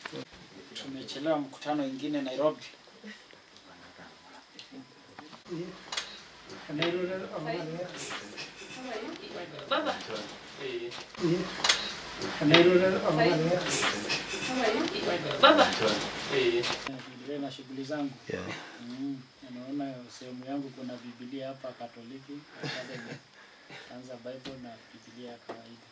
Tumechelewa mkutano ingine Nairobi. Baba. Baba. Endelee na shughuli zangu. Mm, naona sehemu yangu kuna Biblia hapa Katoliki, Academy. Anza Bible na Biblia ya kawaida.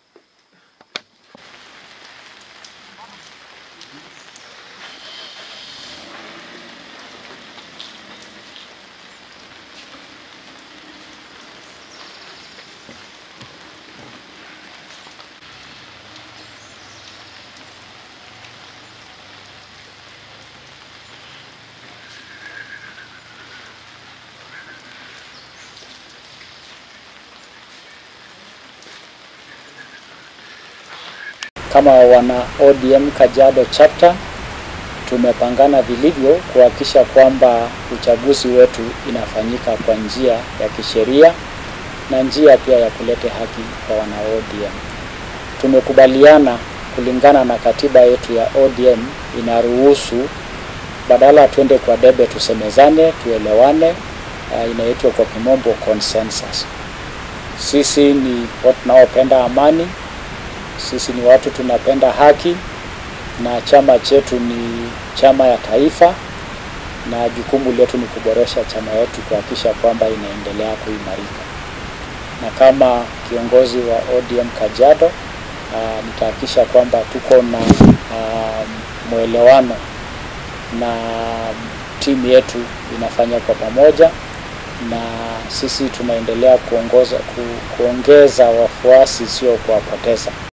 Kama wana ODM Kajiado chapter tumepangana vilivyo kuhakikisha kwamba uchaguzi wetu inafanyika kwa njia ya kisheria na njia pia ya kuleta haki kwa wana ODM. Tumekubaliana kulingana na katiba yetu ya ODM inaruhusu badala tuende kwa debe tusemezane, tuelewane, uh, inaitwa kwa kimombo consensus. Sisi ni watu tunaopenda amani, sisi ni watu tunapenda haki na chama chetu ni chama ya taifa, na jukumu letu ni kuboresha chama yetu kuhakikisha kwamba inaendelea kuimarika. Na kama kiongozi wa ODM Kajiado, uh, nitahakikisha kwamba tuko na uh, mwelewano na timu yetu inafanya kwa pamoja, na sisi tunaendelea kuongoza ku, kuongeza wafuasi, sio kuwapoteza.